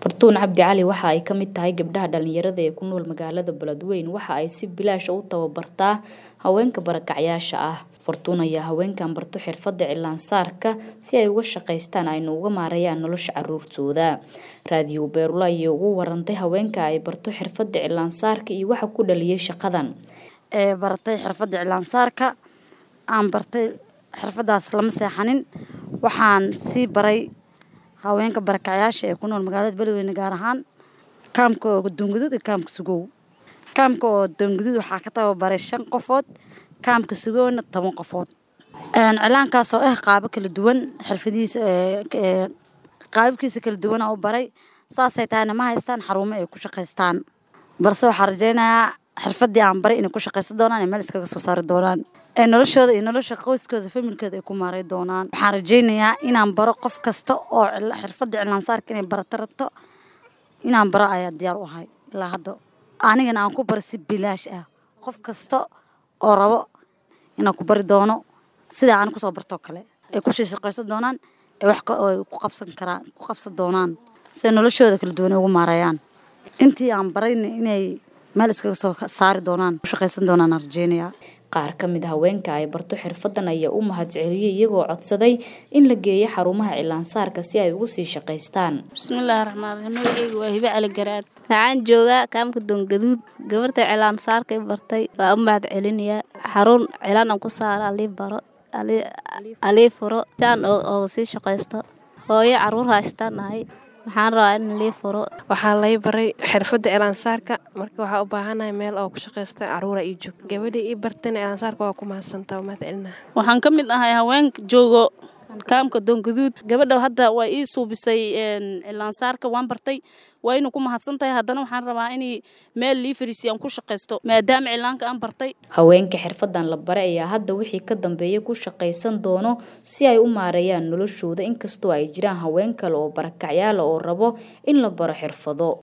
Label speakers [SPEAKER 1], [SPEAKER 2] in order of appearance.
[SPEAKER 1] Fartuun Cabdi Cali waxa ay ka mid tahay gabdhaha dhalinyarada ee ku nool magaalada Beledweyne waxa ay si bilaash ah u tababartaa haweenka barakacyaasha ah. Fartuun ayaa haweenkan barto xirfadda cilaan saarka si ay uga shaqaystaan ayna uga maareeyaan nolosha carruurtooda. Raadiyo Beerula ayay ugu warantay haweenka ay barto xirfadda cilaan saarka iyo waxa ku dhaliyay shaqadan.
[SPEAKER 2] ee baratay xirfadda cilaan saarka aan bartay xirfadaas lama seexanin waxaan sii baray haweenka barakacyaasha ee ku nool magaalada Beledweyne gaar ahaan kaamka oo Doonguduud iyo kaamka Sugow kaamka oo Doonguduud waxaa ka tababaray shan qofood kaamka Sugowna toban qofood een cilaankaas oo ah qaabo kala duwan xirfadiisa ee qaababkiisa kala duwan oo baray saasay tahayna ma haystaan xarumo ay ku shaqaystaan balse waxaan rajaynayaa xirfadii aan baray inay ku shaqaysan doonaan ee meel iskaga soo saari doonaan ee noloshooda iyo nolosha qoyskooda familkooda ay ku maaray doonaan waxaan rajaynayaa inaan baro qof kasta oo xirfadda cilaan saarka inay barato rabto inaan baro ayaa diyaar u ahay ilaa hadda anigana aan ku baro si bilaash ah qof kasta oo rabo inaan ku bari doono sidaa aan kusoo bartoo kale ay ku shaqaysan doonaan ee wax ay ku qabsan karaan ku qabsan doonaan si ay noloshooda kala duwan ugu maareeyaan intii aan barayna inay meel iskaga soo saari doonaan ku shaqaysan doonaan aan rajaynayaa
[SPEAKER 1] qaar ka mid haweenka ay barto xirfadan ayaa u mahadceliyay iyagoo codsaday in la geeyo xarumaha cilaan saarka si ay ugu sii shaqaystaan
[SPEAKER 3] bismillaahi raxmaan raxiim magacaygu waa hibe cali garaad waxaan joogaa kaamka doongaduud gabarta cilaan saarkay bartay waa u mahad celinayaa xarun cilaan aan ku saaro alii baro alii furo siaan ooga sii shaqaysto hooyo caruur haystaan nahay waxaan rabaa in lii furo
[SPEAKER 4] waxaa lay baray xirfadda cilaansaarka marka waxaa u baahanahay meel oo ku shaqaysta caruura ii joog gabadhii ii bartayna cilaansaarka waa ku mahadsantaa mahad celinaha
[SPEAKER 3] waxaan ka mid ahay haweenka joogo kaamka doongaduud gabadha hadda waa ii suubisay cilaansaarka waan bartay waa inuu ku mahadsan tahay haddana waxaan rabaa in meel lii fariisiyo aan ku shaqaysto maadaama cilaanka aan bartay
[SPEAKER 1] haweenka xirfadan la baray ayaa hadda wixii ka dambeeya ku shaqaysan doono si ay u maareeyaan noloshooda inkastoo ay jiraan haween kale oo barakacyaala oo rabo in la baro xirfado